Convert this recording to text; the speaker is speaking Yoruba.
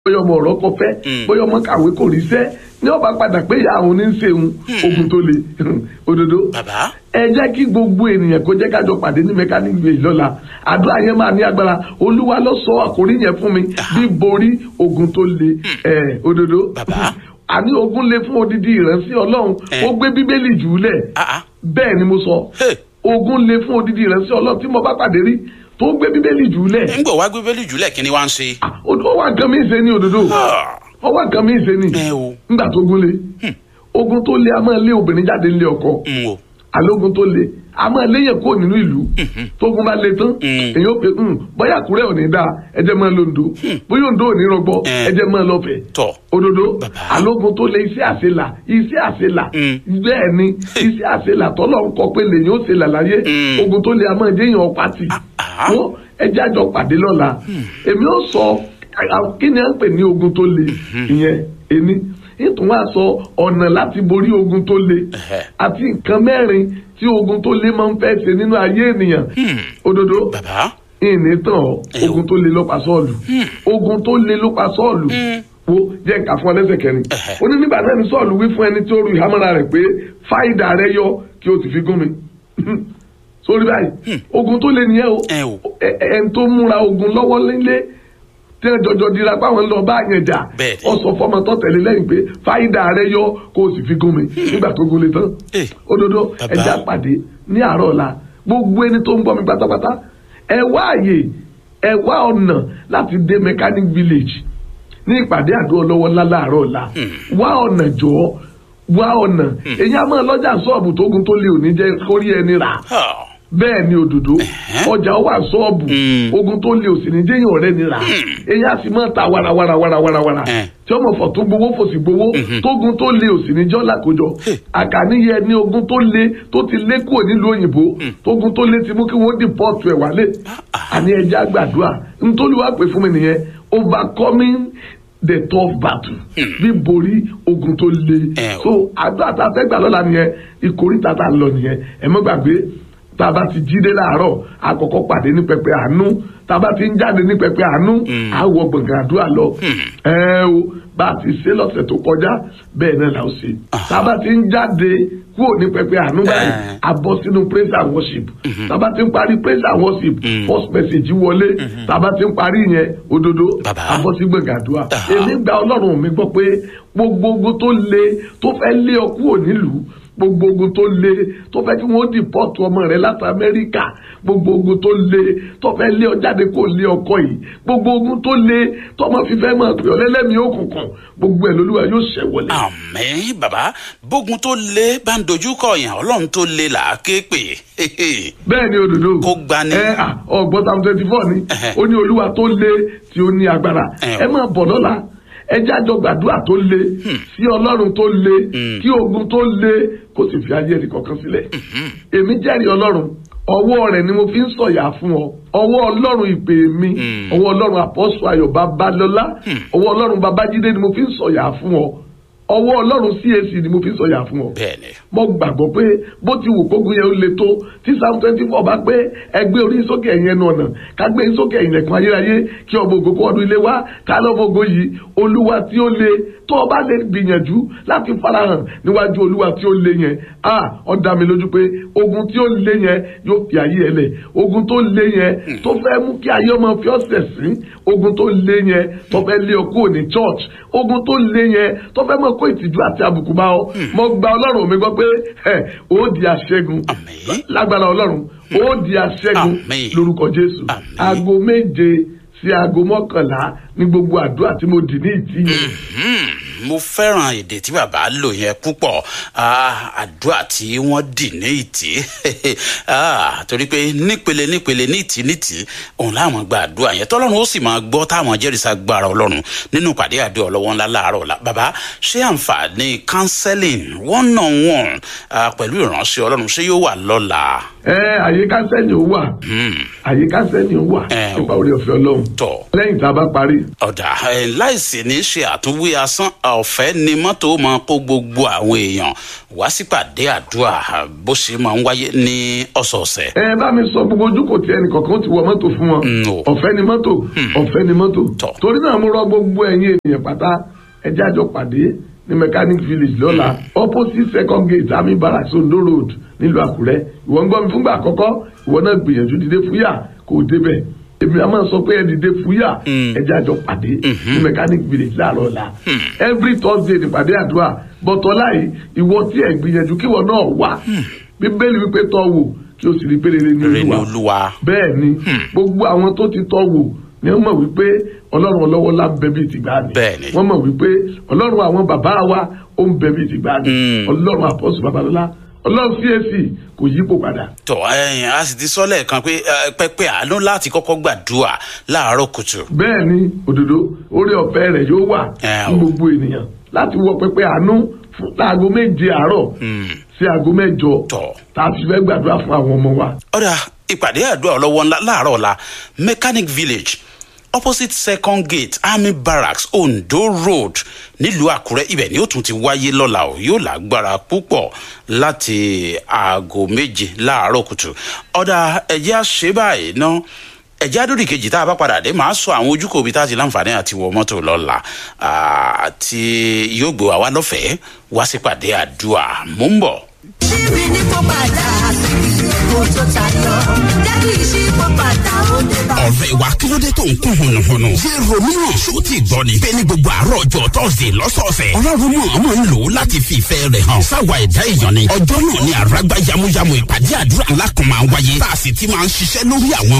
bóyá ọmọ ọ̀rọ̀ kọ fẹ́ bóyá ọmọ kàwé kò ríṣẹ́ ní ọba padà pé ìyá àwọn oníṣẹ́hun ogun tó le òdodo bàbá ẹ jẹ́ kí gbogbo ènìyàn kó jẹ́ kájọ pàdé ní mechanic bay lọ́la àdúrà yẹn máa ní agbára olúwa ló sọ àkórí yẹn fún mi bí borí ogun tó le ẹ òdodo Bàbá. àní ogun le fún odidi ìránṣẹ́ ọlọ́run Eh. ó gbé bíbélì jù ú lẹ̀ ah ah bẹ́ẹ̀ ni mo sọ Hey. ogun le fún odidi ìránṣẹ́ ọlọ́run tí mo bá pàdé rí tó gbé bíbélì jù ú lẹ̀ ń gbọ̀ wá gbé bẹ́lí jùlẹ̀ kí ni wá ń ṣe. ó wà nǹkan mí ṣe ní òdodo Ah, ó wà nǹkan mí ṣe ní ẹ o nígbà tó gún le ogun tó le a máa lé obìnrin jáde nílé ọkọ n o alógun tó le a máa léyìn kó nínú ìlú tógun bá le tán Mm. èyí ó pe "Hmm, bóyá àkúrẹ́ ò ní dáa ẹjẹ́ máa lọ ǹdó bóyá òǹdó ò ní rọgbọ Eh. ẹjẹ́ máa lọ fẹ̀ tọ̀ òdodo Bàbá. alógun tó le iṣẹ́ àṣelà iṣẹ́ àṣelà Mm. bẹ́ẹ̀ ni iṣẹ́ àṣelà tọ́lọ̀ ń kọ pé lèyìn ó ṣe là láyé Mm. ogun tó le a máa jẹ́yìn ọ̀pá tì ah. wọ́n ẹjẹ́ àjọ pàdé lọ́la èmi ó sọ à- kí ni à ń pè ní ogun tó le ìyẹn ẹni nítorí wọ́n á sọ ọ̀nà láti borí ogun tó le Ẹ̀hẹ́. àti nǹkan mẹ́rin tí ogun tó le máa ń fẹ́ ṣe nínú ayé ènìyàn Hmm. òdodo bàbá ìní tàn ọ́ Ẹ o. ogun tó le ló pa sọ́ọ̀lù ogun tó le ló pa sọ́ọ̀lù wo jẹ́ nǹkan fún ọ lẹ́sẹ̀ kẹrin Ẹ̀hẹ́. ó ní nígbà náà ní sọ́ọ̀lù wí fún ẹni tí ó ru ìhámọ́ra rẹ̀ pé fáìdà rẹ yọ kí o sì fi gún mi sórí báyìí ogun tó le nìyẹn o ẹ o ẹ- ẹ- ẹni tó múra ogun lọ́wọ́ nílé tí ẹ jọjọ dira páwọn lọ bá yẹn jà Bẹ́ẹ̀ni. ọ sọ fọmọ tó tẹ̀lé lẹ́yìn pé fáìdà rẹ yọ kó o sì fi gún mi nígbà tó gún le tán Eh. òdodo Bàbá. ẹja pàdé ní àárọ̀ ọ̀la gbogbo ẹni tó ń gbọ́ mi pátápátá ẹ wá àyè ẹ wá ọ̀nà láti dé mechanic village ní ìpàdé àdó ọlọ́wọ́ ńlá láàárọ̀ ọ̀la wá ọ̀nà jọ̀ọ́ wá ọ̀nà èyí á máa lọ́jà sọ́ọ̀bù tógun tó lé òní jẹ́ kórí ẹni rà Ah, bẹ́ẹ̀ ni òdòdó ọjà wà sọ́ọ̀bù Mm. ogun tó lé òsì ní jẹ́yìn ọ̀rẹ́ ni rà èyí á sì máa ta warawara warawara wara Eh. tí ọmọ fọ̀ tó gbowó fòsì gbowó tógun tó lé òsì ní jọ́lá kójọ àkàníyẹ ní ogun tó lé tó ti lé kúrò nílùú òyìnbó tógun tó lé ti mú kí wọ́n dìpọ́ọ̀tù ẹ̀ wálé àní ẹja gbàdúrà nítorí wàá pè fún mi nìyẹn overcoming the tough battle bí borí ogun tó lé Eh, o. so àdúrà tá a fẹ́ gbà lọ́la nìyẹn ìkórìtà tá a lọ nìyẹn ẹ mọ́ gbàgbé tá a bá ti jí dé láàárọ̀ àkọ́kọ́ pàdé ní pẹpẹ àánú tá a bá ti ń jáde ní pẹpẹ àánú á wọ gbọ̀ngàn àdúrà lọ ẹ o bá a ti ṣe lọ́sẹ̀ tó kọjá bẹ́ẹ̀ náà là ó ṣe tá a bá ti ń jáde kúrò ní pẹpẹ àánú báyìí Eh. a bọ́ sínú praise and worship tá a bá ti ń parí praise and worship first message wọlé tá a bá ti ń parí yẹn òdodo Bàbá. a bọ́ sí gbọ̀ngàn àdúrà Ah. èmi gba ọlọ́run mi gbọ́ pé gbogbo ogun tó le tó fẹ́ lé ọ kúrò nílùú gbogbo ogun tó le tó fẹ́ kí wọ́n dìpọ́tù ọmọ rẹ láti amẹ́ríkà gbogbo ogun tó le tó fẹ́ lé ọ jáde kó lé ọkọ yìí gbogbo ogun tó le tọmọ fífẹ́ máa pè ọ lẹ́lẹ́mìí òkùnkùn gbogbo ẹ̀ lolúwa yóò ṣẹ̀ wọlé. àmín bàbá bógun tó lé bá ń dojú kọ yàn ọlọ́run tó lé là á ké pè bẹ́ẹ̀ ni òdòdó Kó gbani. ẹ à, ọgbọ́n tam twenty four ni Ẹhẹ́. ó ní olúwa tó le tí ó ní agbára Ẹ ẹ máa bọ̀ lọ́la ẹ jájọ gbàdúrà tó le sí ọlọ́run tó le kí ogun tó le kó sì fi ayé ẹnì kọ̀ọ̀kan sílẹ̀ èmi jẹ́rìí ọlọ́run ọwọ́ rẹ̀ ni mo fi ń sọ̀yà fún ọ ọwọ́ ọlọ́run ìpè mi ọwọ́ ọlọ́run àpọ́sù ayọ̀ babalọ́lá ọwọ́ ọlọ́run babájídé ni mo fi ń sọ̀yà fún ọ ọwọ́ ọlọ́run CAC ni mo fi ń sọ̀yà fún ọ bẹ́ẹ̀ni mo gbàgbọ́ pé bó ti wù kógun yẹn ó le tó tí psalm twenty four bá pé ẹgbẹ́ orí sókè ẹ̀yìn ẹnu ọ̀nà ká gbé sókè ẹ̀yìn ẹ̀kún ayérayé kí ọmọ ògo kó ọdún ilé wá ká lọ́mọ ògo yìí olúwa tí ó le tó o bá lè gbìyànjú láti farahàn níwájú olúwa tí ó le yẹn a ó dá mi lójú pé ogun tí ó le yẹn yóò fi ayé ẹ lẹ̀ ogun tó le yẹn tó fẹ́ mú kí ayé ọmọ fi ọ̀sẹ̀ sí ogun tó le yẹn tó fẹ́ lé ọ kúrò ní church ogun tó le yẹn tó fẹ́ mọ̀ kó ìtìjú àti àbùkù bá ọ mo gba ọlọ́run mi gbọ́ pé ẹ ó di aṣẹ́gun Àmín. lágbára ọlọ́run ó di aṣẹ́gun Àmín. lórúkọ jésù Àmín. aago méje sí aago mọ́kànlá ní gbogbo àdúrà tí mo dì ní ìtì yẹn Hmm, mo fẹ́ràn èdè tí bàbá lò yẹn púpọ̀ Ah, àdúrà tí wọ́n dì ní ìtì Ah, torí pé nípele nípele ní ìtì ní ìtì òun láwọn gba àdúrà yẹn tọ́lọ́run ó sì máa gbọ́ táwọn jẹ́rìísà gbára ọlọ́run nínú ìpàdé àdúrà ọlọ́wọ́ ńlá láàárọ̀ ọ̀la bàbá ṣé àǹfààní counseling one on one ah, pẹ̀lú ìránṣẹ́ ọlọ́run ṣé yóò wà lọ́la. ẹ àyè kánsẹ́ẹ̀nì ó wà Hmm, àyè kánsẹ́ẹ̀nì ó wà Ẹ, nípa orí ọ̀fẹ́ ọlọ́run tọ̀ lẹ́yìn tá a bá parí ọ̀dà ẹ̀ láìsí ní ṣe àtúnwí asán ọ̀fẹ́ ni mọ́tò máa kó gbogbo àwọn èèyàn wá sípàdé àdúrà bó ṣe máa ń wáyé ní ọ̀sọ̀ọ̀sẹ̀. ẹ bá mi sọ gbogbo ojú kò tí ẹnì kọ̀ọ̀kan ó ti wọ mọ́tò fún wọn Mm, o. ọ̀fẹ́ ni mọ́tò ọ̀fẹ́ ni mọ́tò Tọ́. torí náà mo rọ gbogbo ẹ̀yin ènìyàn pátá ẹjẹ́ àjọ pàdé ní mechanic village lọ́la opposite second gate army barracks ondo road nílùú àkúrẹ́ ìwọ ń gbọ́ mi fúngbà àkọ́kọ́ ìwọ náà gbìyànjú dìde fúyà kò débẹ̀ èmi a máa sọ pé ẹ dìde fúyà ẹjẹ́ àjọ pàdé ní mechanic village láàárọ̀ ọ̀la every thursday nípàdé àdúrà bọ́tọ́lá yìí ìwọ tí ẹ̀ gbìyànjú kíwọ náà wà bíbélì wípé tọ́ wò kí o sì rí pérére ní rere ni olúwa olúwa. bẹ́ẹ̀ ni gbogbo àwọn tó ti tọ́ wò ni wọ́n mọ̀ wípé ọlọ́run ọlọ́wọ́ lá ń bẹ bíi tìgbà ni Bẹ́ẹ̀ ni. wọ́n mọ̀ wípé ọlọ́run àwọn bàbá wa ó ń bẹ bíi tìgbà ni Mm. ọlọ́run àpọ́sù babalọ́lá ọlọ́run CAC kò yípo padà tọ ẹyìn a sì ti sọ lẹ́ẹ̀kan pé ẹ, pẹpẹ àánú láti kọ́kọ́ gbàdúrà láàárọ̀ kùtù. bẹ́ẹ̀ ni òdodo orí ọ̀fẹ́ rẹ̀ yóò wà Ẹ fún o. gbogbo ènìyàn láti wọ pẹpẹ àánú fún láago méje àárọ̀ sí aago mẹ́jọ Tọ́. tá a fi fẹ́ gbàdúrà fún àwọn ọmọ wa ọ̀dà ìpàdé àdúrà ọlọ́wọ́ ńlá láàárọ̀ ọ̀la mechanic village opposite second gate army barracks ondo road nílùú àkúrẹ́ ibẹ̀ ni ó tún ti wáyé lọ́la o yóò lágbára púpọ̀ láti aago méje láàárọ̀ kùtù ọ̀dà ẹ̀jẹ̀ àṣẹ báyìí ná ẹ̀jẹ̀ àdórí kejì tá a bá padà dé màá sọ àwọn ojúkò ibi tá a ti láǹfààní àti wọ mọ́tò lọ́la àti yóò gbé wa wá lọ́fẹ̀ẹ́ wá sípàdé àdúrà mò ń bọ̀. ṣíbi ní kó padà síbi èkó tó tayọ jẹ́ kí ìṣípò padà ó dé bá. ọ̀rẹ́ wa kí ló dé tó ń kún hùnùhùnù. ṣé romeo ṣó ti gbọ́ ni. bẹ́ẹ̀ ni gbogbo àárọ̀ ọjọ́ tọ́sídẹ̀ lọ́sọ̀ọ̀sẹ̀. ọlọ́run mọ̀ ọmọ ń lò ó láti fi ìfẹ́ rẹ̀ hàn. sáwa ẹ̀dá èèyàn ni. ọjọ́ náà ni àràgbá yamuyamu ìpàdé àdúrà ńlá kan máa ń wáyé. tá a sì ti máa ń ṣiṣẹ́ lórí àwọn